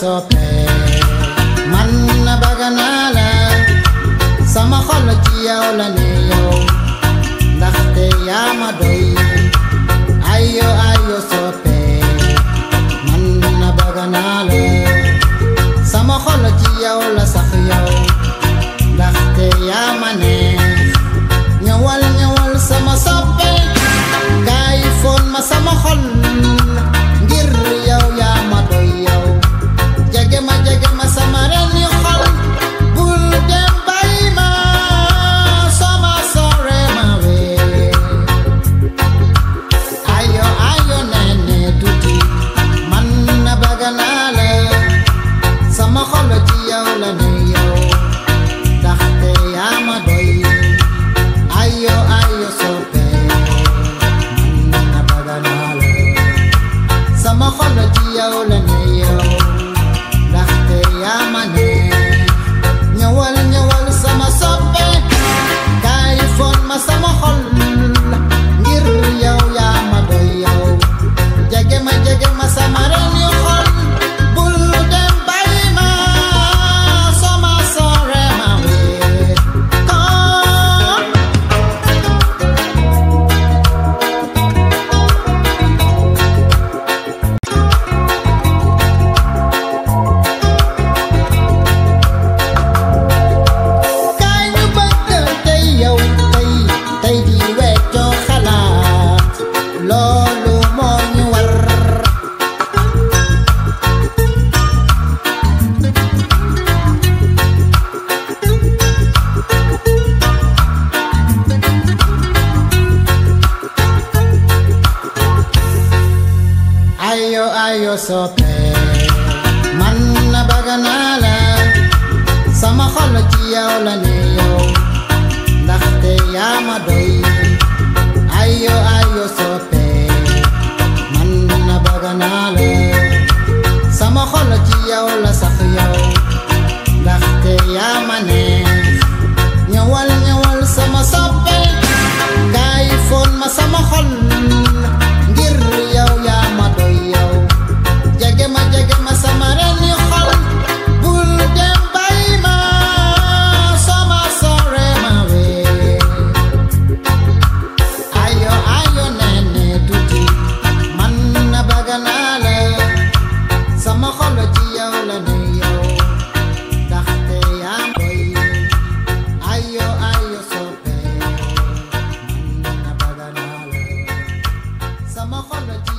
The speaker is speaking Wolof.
soppe man na bëgg naa la sama xol ci yow la ne yow ndaxte yaa ma doy ayo ayo soppe man na bëgg naa la sama xol ci yow la sax yow ndaxte yaa ma neex ñëwal ñëwal sama soppe kaay foon ma sama xol ngir yow yaa ma doy yow jege ma jege ma sama reni xol bul dem bàyyi ma sama sore ma wee ayo ayo nene tuuti man na bëgg naa la sama xol ci yow la ne yow ndaxte yaa ma doy ayo ayo soppe man na bëgg naa la sama xol ci yow la ne yow ndaxte yaa ma ne ñëwal ñëwal sama soppe kaay foon ma sama xol ngir yow yaa ma doy yow jege ma jege ma sama reni xol bul dem bàyyi ma sama sore ma wee kon kaay ñu bëgg tey yow tey tey di weccoo xalaat loolu moo ñu war ayo ayo soppe man na bëgg naa la sama xol ci yow la ne yow ndaxte yaa ma doy ayo ayo soppe man na bëgg naa la sama xol ci yow la sax yow ndaxte yaa ma neex ñëwal ñëwal sama soppe kaay foon ma sama xol ngir yow yaa ma doy yow jege ma jege ma sama reni xol bul dem bàyyi ma sama sore ma wee ayo ayo nene tuuti man na bëgg naa la sama xol ci yow la ne yow ndaxte yaa doy ayo ayo soppe man na bëgg naa la sama xol ci